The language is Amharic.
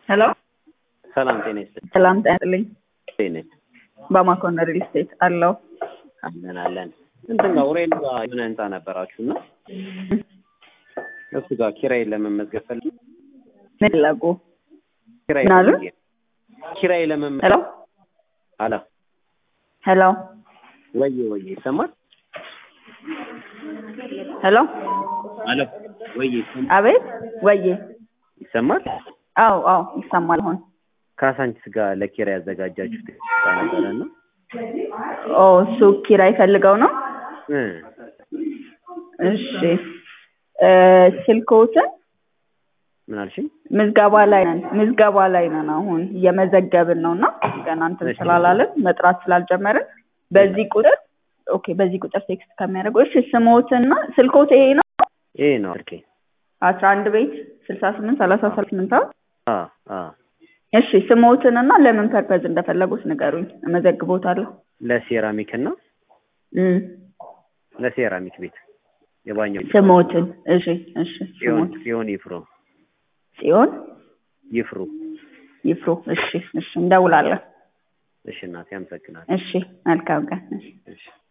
ሄሎ ሰላም ጤና ይስጥልኝ። ሰላም ጤና ይስጥልኝ። እንዴት ነሽ? በማኮን ሪል ስቴት አለው። አለን አለን። እንትን ጋር ኡሬል ጋር የሆነ ህንጻ ነበራችሁ እና እሱ ጋር ኪራይ ለመመዝገብ ፈልጌ ምን ፈለጉ? ኪራይ ምን አሉ? ፈልጌ ኪራይ ለመመዝገብ ሄሎ አላ ሄሎ ወዬ ወዬ ይሰማል? ሄሎ አሎ ወዬ ይሰማል? አቤት ወዬ ይሰማል? አው አው ይሰማል አሁን ካሳንቺስ ጋር ለኪራይ ያዘጋጃችሁት ህንጻ ነበረ እና ኦ እሱ ኪራይ ፈልገው ነው እ እሺ እ ስልክዎትን ምን አልሽኝ? ምዝገባ ላይ ነን ምዝገባ ላይ ነን አሁን እየመዘገብን ነው እና ገና እንትን እሺ። ስላላለን መጥራት ስላልጀመርን በዚህ ቁጥር ኦኬ በዚህ ቁጥር ቴክስት ከሚያደርጉ እሺ ስሞትና ስልክዎት ይሄ ነው ይሄ ነው ስልኬ። አስራ አንድ ቤት ስልሳ ስምንት ሰላሳ ስምንት አ አ እሺ ስሞትንና ለምን ፐርፐዝ እንደፈለጉት ንገሩኝ እመዘግቦታለሁ ለሴራሚክ እና እም ለሴራሚክ ቤት የባኛው ስሞትን እሺ እሺ ጽዮን ስሞት ጽዮን ይፍሩ ጽዮን ይፍሩ። ይፍሩ እሺ እሺ እንደውላለን እሺ እናቴ አመሰግናለሁ። እሺ መልካም ቀን እሺ እሺ